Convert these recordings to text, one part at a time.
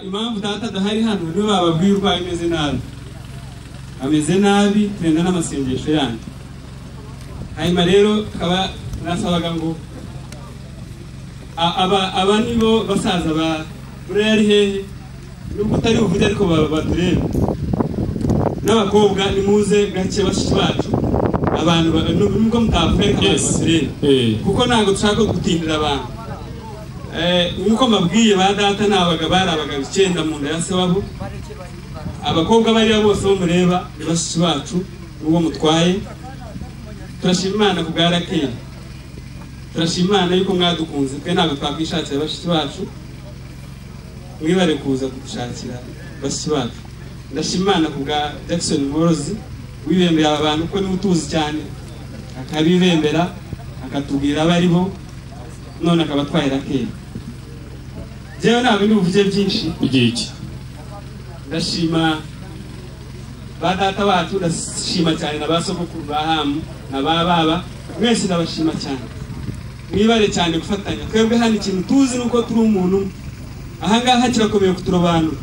impamvu data adahari hano niwe bababwiye urwaye ameze nabi ameze nabi tugenda n'amasengesho yanyu hanyuma rero akaba nasabaga ngo aba nibo basaza ba buriya ari hehe nubwo utari buvuge ariko batureba n'abakobwa nimuze gake bashiki bacu abantu nubwo mutavuye nk'abantu batureba kuko ntabwo dushaka gutindira abantu nk'uko mbabwiye ba data ni abagabo bari abagabo icyenda mu nda ya se wabo abakobwa bari bose bo mureba ni bashiki bacu n'uwo mutwaye turashima imana ku bwa rakeri turashima imana yuko mwadukunze twe ntabwo twakwishakira bashiki bacu mwibare kuza kudushakira bashiki bacu ndashima imana ku bwa jackson morozi wibembereye aba bantu ko niwe utuzi cyane akabibembera akatubwira abariho none akaba atwaye rakeri njyewe ntabwo ndi buvuge byinshi igihe iki ndashima ba data bacu ndashima cyane na ba sogokuru ba hamu na ba baba mwese ndabashima cyane mwibare cyane gufatanya twebwe hano ikintu tuzi ni uko turi umuntu umwe ahangaha kirakomeye kuturobanura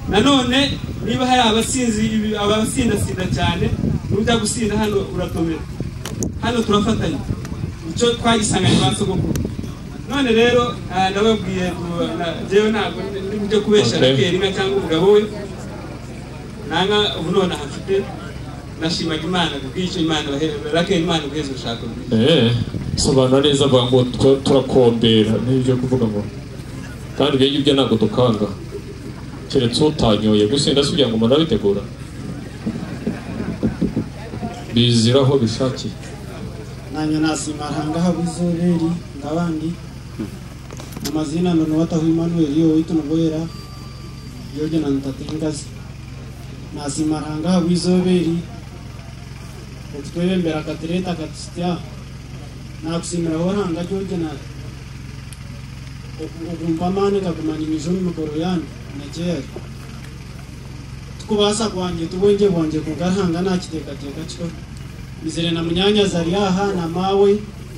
nanone niba hari abasinzi abasindasinda cyane n'ujya gusinda hano uratomera hano turafatanya icyo twagisanganye ba sogokuru none rero ndababwiye njyewe ntabwo ndi bujye kubeshya rakeri nka cyangwa umugabo we nanga ubu none ahafite nashimaga imana kubw'icyo imana rakeri imana guheza urushako eee sobanura neza avuga ngo twe turakombera n'ibyo kuvuga ngo kandi ibyo ngibyo ntabwo dukanga keretse utanyoye gusa ndasubiye ngo umuntu arabitegura bizira aho bishakiye nanjye nasimahanga habizoberi ndabandi amazina none wataho Emmanuel yo witu nugoyera yoje na ntatingazi nasimahanga habizoberi utwebembera katereta katisya nakusimira horanga yoje na okumpamane kakumanya imijo mimikoro yanyu nekeyari tukubasa kwanje tubwenje bwanje kugarhanga nakitekateka kikora izere na munyanya zariyaha na mawe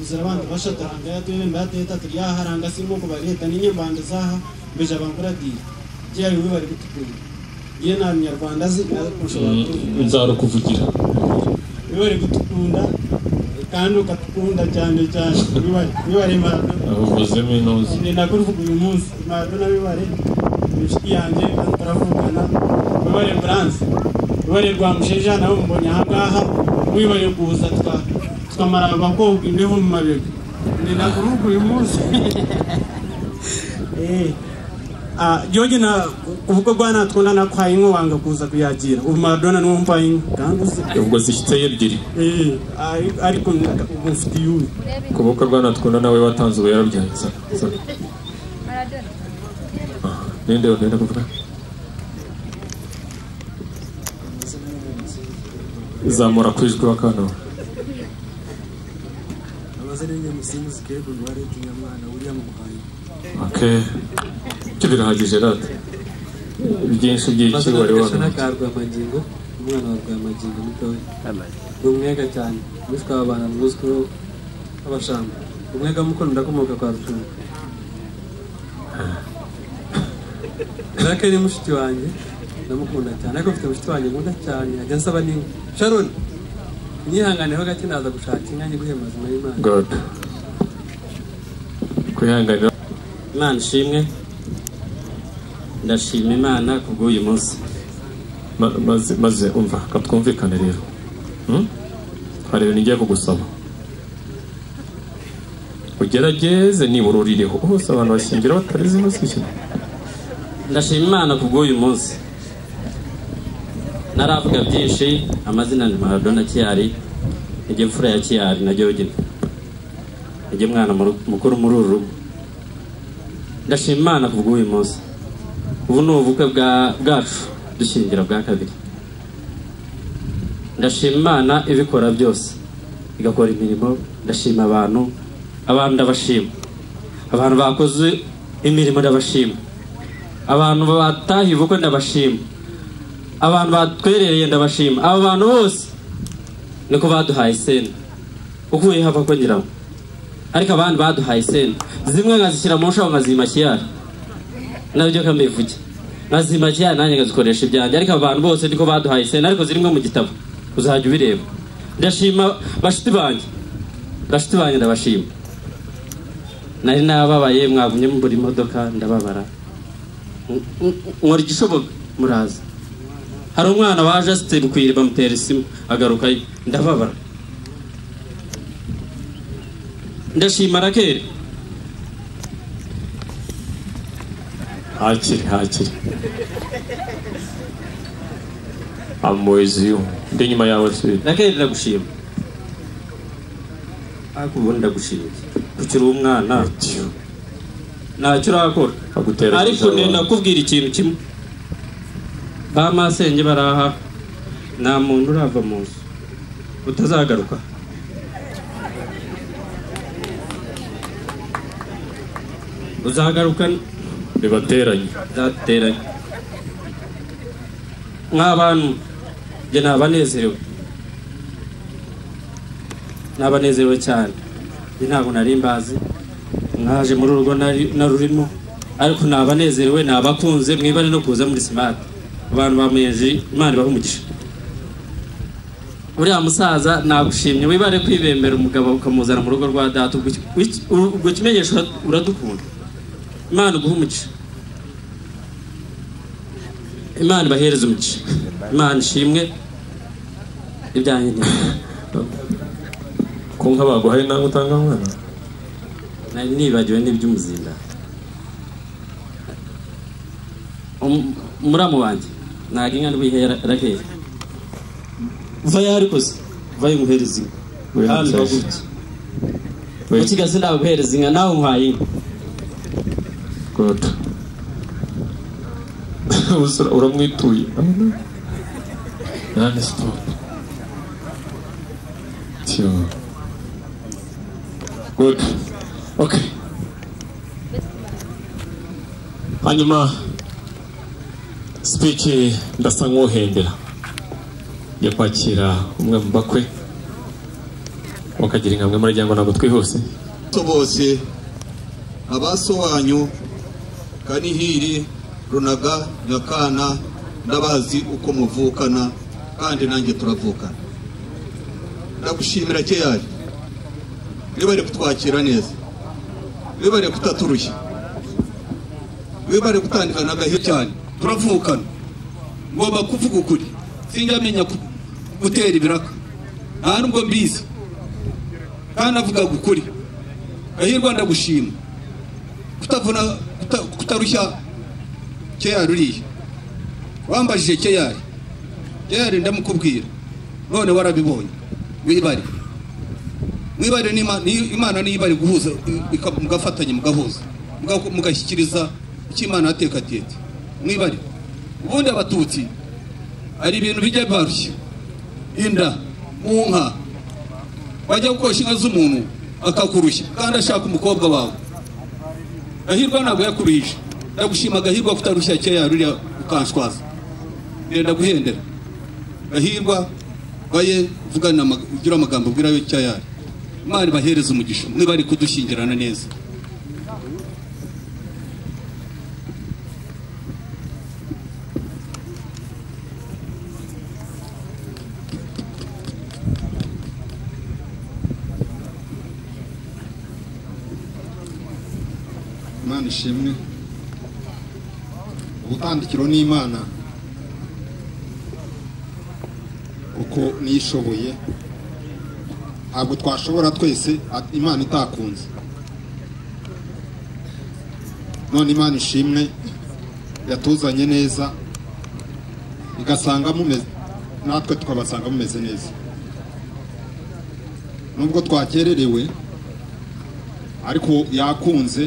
izere abantu bashataranga yatwebe mbateta turiyaha ranga sirimo kubareta n'inyembanda zaha mbeje abankuradira gihari we bari gutukura ye na munyarwanda azi ushobora nzara kuvugira we bari gutukunda kandi ukatukunda cyane cyane wibare maradona uvuzemo inoze ni nako uvuga uyu munsi maradona wibare inshuti yanjye kandi turavugana wibare buranse wibare rwamusheja nawe mubonye ahangaha wibaye kuza tukamara abakobwa imbeho mu mabega ni nako uvuga uyu munsi George na ubwo rwana twundana kwa inko wanga kuza kuyagira ubu maradona niwo mpa inko kandi uzi ubwo zishyitse ebyiri Eh, ari- ariko ubu mfite yuwe ku bukwe rwanatwunda nawe watanze ubu yarabyaye ninde ninde kuvuga zamura ku ijwi wa kano amazina y'inyamusimuzi kebo uruhare kinyamwana william muhaye oke ibyo birahagije rata byinshi by'iki amazina wari ya gashana wabona ka rwamagingo umwana wa rwamagingo mutoya ni umwega cyane witwa abana mwuzwiho nk'abashamba umwega mukono ndakomoka kwa rutunga rake ni mushiki wanjye ndamukunda cyane ariko mfite mushiki wanjye nkunda cyane ajya nsaba n'inka sharon inyihanganeho gake naza gushaka inka nyiguhemba zima y'imana god kwihanganira imana ishimwe ndashima imana ku bw'uyu munsi Ma- maze maze umva katwumvikane rero Hmm? hari ibintu ngiye kugusaba ugerageze nibura uririho hose abantu bashyingira batarizi baswishyura ndashima imana ku bw'uyu munsi ntaravuga byinshi amazina ni maradona kiyari nijye mfura ya kiyari na jyogina nijye mwana muru- mukuru muri uru rugo ndashima imana ku bw'uyu munsi ubu ni ubukwe bwa- bwacu dushyingira bwa kabiri ndashima imana ibikora byose igakora imirimo ndashima abantu abantu ndabashima abantu bakoze imirimo ndabashima abantu batahiye ubukwe ndabashima abantu batwerereye ndabashima aba bantu bose niko baduhaye sena ukuyeho ava ko ngira ngo ariko abandi baduhaye sena zimwe nkazishyira mu nshaho nkazima kiyara nabyo kamivuge nkazimajya nanjye nkazikoresha ibyanjye ariko abantu bose niko baduhaye sena ariko zirimo mu gitabo uzajya ubireba ndashima bashiti banjye bashiti banjye ndabashima nari nababaye mwagumye muri modoka ndababara nkora igishoboka muraza hari umwana waje asiteri ku iriba amutera isimu agaruka ndababara ndashima rakeri hakiri hakiri amuweziyo ndi inyuma yawe se rakeri ndagushima ariko ubundi ndagushimiye ukiri umwana ntacyo urakora agutera ariko kizaba. nenda kukubwira ikintu kimwe ba masenge baraha nta muntu urava mu nzu utazagaruka uzagaruka ribateranye nzateranye nk'abantu njye nabanezerewe nabanezerewe cyane njye ntabwo nari mbazi mwaje muri urugo nari- narurimo ariko nabanezerewe nabakunze mwibane no kuza muri simati abantu bamenyeje imana ibaha umugisha uriya musaza nagushimye wibare kwibembera umugabo ukamuzana mu rugo rwa data ubwo ki- wiki- ubwo kimenyesha ura- uradukunda imana uguha umugisha imana ibahereze umugisha imana ishimwe ibyanjye ni ko nka baguhaye nawe utanga mwana nari nibagiwe n'iby'umuzinda Um- muramu wanjye ntabwo inka ndwihe rakeye vayo hari kose vayo nguhereza inka kandi baguke Oya. ukigase ndaguhereza inka nawe nkwaye inka god Usura- uramwituye nani stop tiyo good okay hanyuma speech ndasa nk'uhembera yo kwakira umwe mu bakwe wakagira inkamwe muri ryango ntabwo twihuse abato bose abasobanyu kanihiri runaga nyakana ndabazi uko muvukana kandi nanjye turavukana ndagushimira keyari wibare kutwakira neza wibare kutaturushya wibare gutandukana agahe cyane turavukana ngomba kuvuga ukuri sinjamenya ku- gutera ibiraka nta nubwo mbizi kandi navuga ukuri gahirwa ndagushima kutavuna kuta- kutarushya keyari uriya wambajije keyari keyari ndamukubwira none warabibonye wibare mwibare n'Ima- ni- imana niyo ibari guhuza i- ika- mugafatanya mugahuza muga- mugashyikiriza icyo imana yatekatete mwibare ubundi abatutsi hari ibintu bijya barushya inda mu nka wajya gukoresha inka z'umuntu akakurushya kandi ashaka umukobwa wawe gahirwa ntabwo yakuruhije ndagushima gahirwa kutarushya kera ruriya ukanshwaza renda guhendera gahirwa baye vugana ama- ugire amagambo ubwira yo cyayari imana ibahereze umugisha niba ari kudushyingirana neza imana ishimwe ubutandikiro n'imana kuko niyo ishoboye ntabwo twashobora twese at- imana itakunze none imana ishimwe yatuzanye neza igasanga mumeze natwe tukabasanga mumeze neza nubwo twakererewe ariko yakunze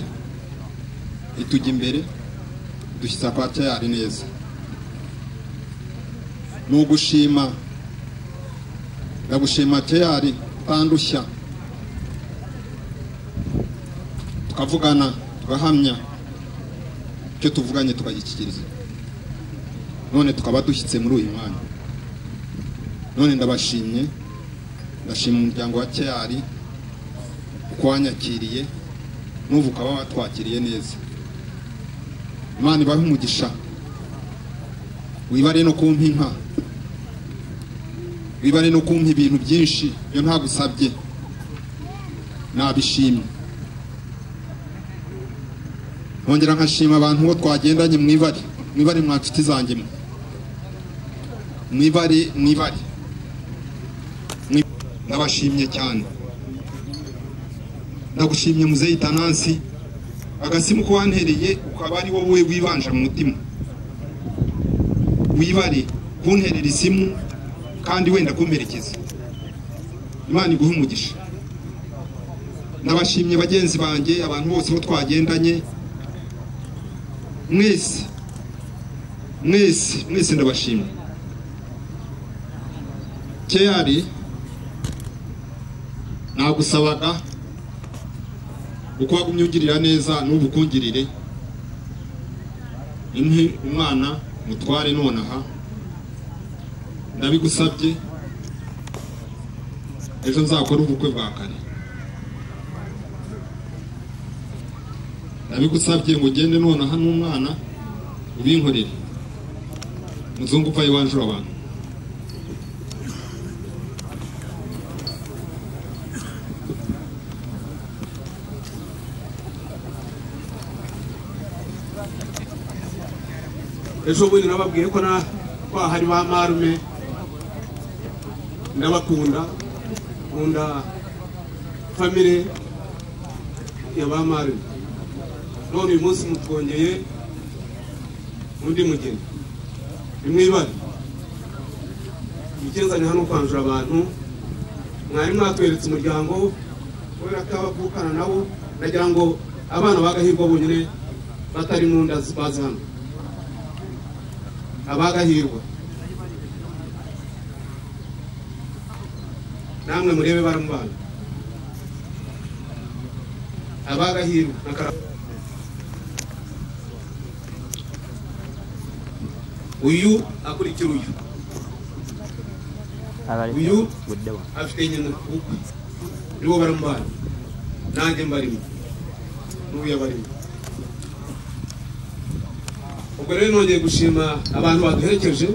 itujya imbere dushyitsa kwa tayari neza ni ugushima ndagushima tayari utandushya tukavugana tugahamya icyo tuvuganye tukagikikiriza none tukaba dushyitse muri uyu mwanya none ndabashimye ndashima umuryango wa tayari uko wanyakiriye n'ubu ukaba watwakiriye neza imana ibahe umugisha wibare no kumpa inka wibare no kumpa ibintu byinshi iyo ntagusabye nabishimye nkongera nkashima abantu bo twagendanye mwibare mwibare mwa nshuti zanjye mwe mwibare mwibare Mwi- ndabashimye cyane ndagushimye muzeyi tanansi agasimu ko wantereye ukaba ari wowe wibanje mu mutima wibare kunterera isimu kandi wenda kumperekeza imana iguhe umugisha ndabashimye bagenzi banjye abantu bose bo twagendanye mwese mwese mwese ndabashimye keyari nagusabaga uko wagumye ungirira neza n'ubu ukungirire impe umwana mutware nonaha ndabigusabye ejo nzakora ubukwe bwa kare nabigusabye ngo ugende nonaha n'umwana ubinkorere muzungu upfa iwanje abantu ejo bundi nababwiye ko na kwa hari ba marume ndabakunda nkunda famire ya ba marume none uyu munsi mutwongeye undi mugeni nimwibare ibikenzanye hano kwanjura abantu mwari mwatweretse umuryango kubera ko abavukana nabo ndagira ngo abana bagahirwa bonyine batari mu nda bazi hano abagahirwa namwe murebe baramubana abagahirwa na Karagwe. uyu akurikira uyu uyu afite nyina kuko nibo baramubana nanjye mbarimo n'uyu abarimo ubwo rero nongeye gushima abantu baduherekeje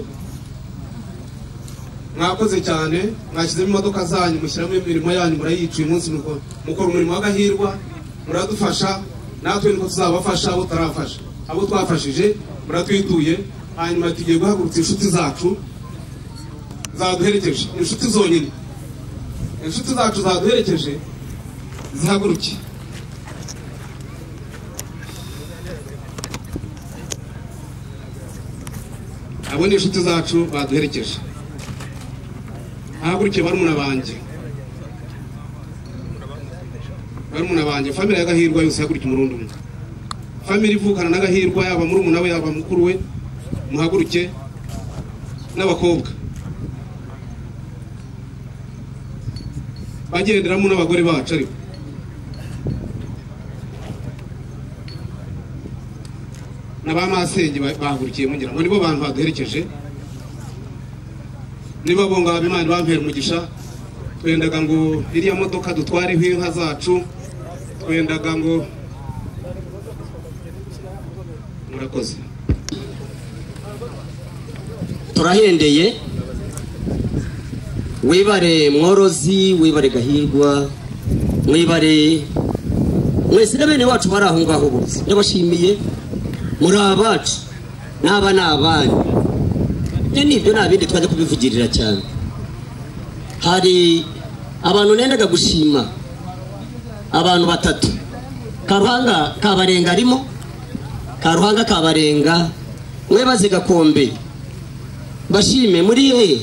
mwakoze cyane mwashyizemo imodoka zanyu mushyiramo imirimo yanyu murayica uyu munsi muko- mukora umurimo w'agahirwa muradufasha natwe niko tuzabafasha abo tutarafasha abo twafashije muratwituye hanyuma tugiye guhagurutsa inshuti zacu zaduherekeje inshuti zonyine inshuti zacu zaduherekeje zihaguruke abo ni inshuti zacu baduherekeje hagurukiye barumuna banjye barumuna banjye famire y'agahirwa yose ihagurike umurundi umwe famire ivukana n'agahirwa yaba murumuna we yaba mukuru we muhaguruke n'abakobwa bagenderamo n'abagore bacu ariko na ba masenge ba- bahagurukiye mugira ngo nibo bantu baduherekeje nibo bo ngabo imana bampera umugisha twendaga ngo iriya modoka dutwareho inka zacu twendaga ngo murakoze turahendeye wibare mworozi wibare gahirwa mwibare mwese na bene wacu bari aho ngaho bose ndabashimiye muri abacu n'aba ni abanyu ibyo ni ibyo nta bindi twajya kubivugirira cyane hari abantu nendaga gushima abantu batatu karuhanga kabarenga arimo karuhanga kabarenga mwebaze gakombe bashime muri hehe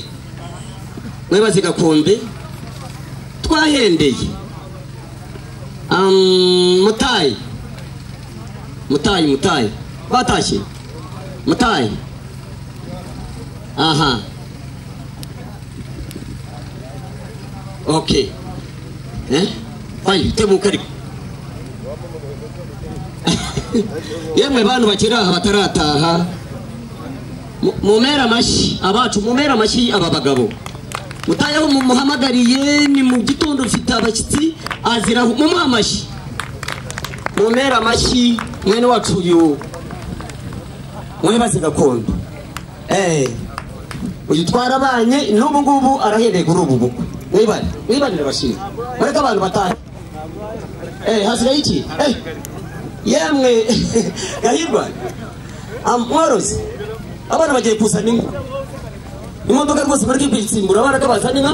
mwebaze gakombe twahendeye Am, mutayi mutayi mutayi batashye mutayi aha ok eh fayi tebuka ariko yemwe bantu bakiri aha batarataha Mu- mumere amashyi abacu mumere amashyi aba bagabo mutayeho mumuhamagariye ni mu gitondo mfite abashyitsi azira mumuhe amashyi mumere amashyi mwene wacu uyu mwebaze gakondo eh uyu twarabanye n'ubu ngubu arahereye kuri ubu bukwe mwibane mwibanire abashinwa mureke abantu batahe eh hasigaye iki eh yemwe gahirwa am- mworozi abana bagiye kuzana inka imodoka rwose mureke kuyitsindura abana ko bazana inka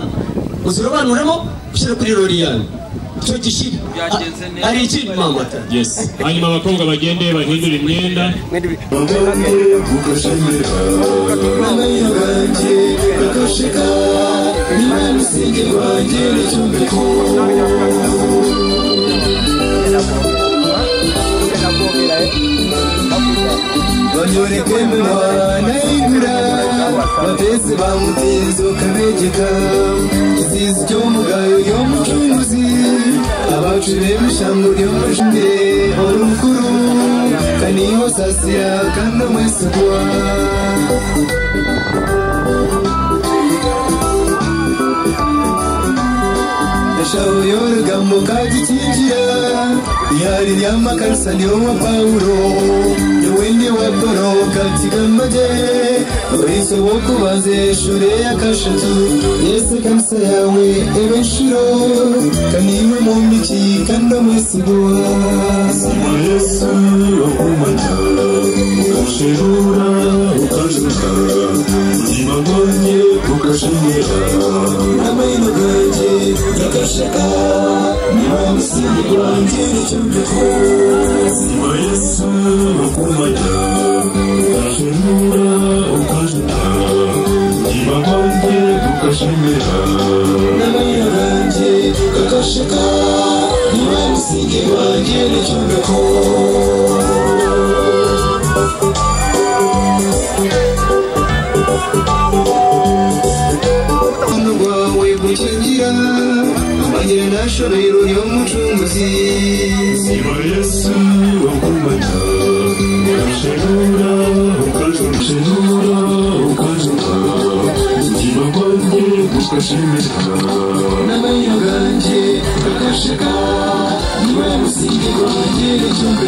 muzirobanuremo ushyire kuri rori yawe icyo gishira Ah, hari ikindi mama yes hanyuma abakobwa bagende bahindure imyenda banyoreke mwana y'igura bateze bamuteze ukabegeka izizi cyo mugayo yo mucunguzi abacu bemushango ryo mujinde ora umukuru kaniho sasira kandi amwesugwa ndashaka uyoroga mu kagikingira ihari rya makarisa niwo wa pawulo n'uwindi wa poro katigamaje urizo wo kubaze shure ya kashatu yesu kanisa yawe ebenshiro kaniwe mu mbiki kandi amwesigura yesu wakumata ukashirura ukajuka ubuzima bwanjye bugashimira amahino bwanjye bugashaka niba umusingi wanjye nicyo mbikora ubuzima yesu bukumajya ugashinura ukajuta ubuzima bwanjye bugashimira n'amahino bwanjye bugashaka niba umusingi wanjye nicyo mbikora urukundo rwawe gukingira amagera nashobero y'umucunguzi siba yesu wakumata ugashenura ukajunura ukajuka ubuzima bwanjye bugashimika n'amenyo ganjye agasheka niwe musingi wanjye n'icyumbe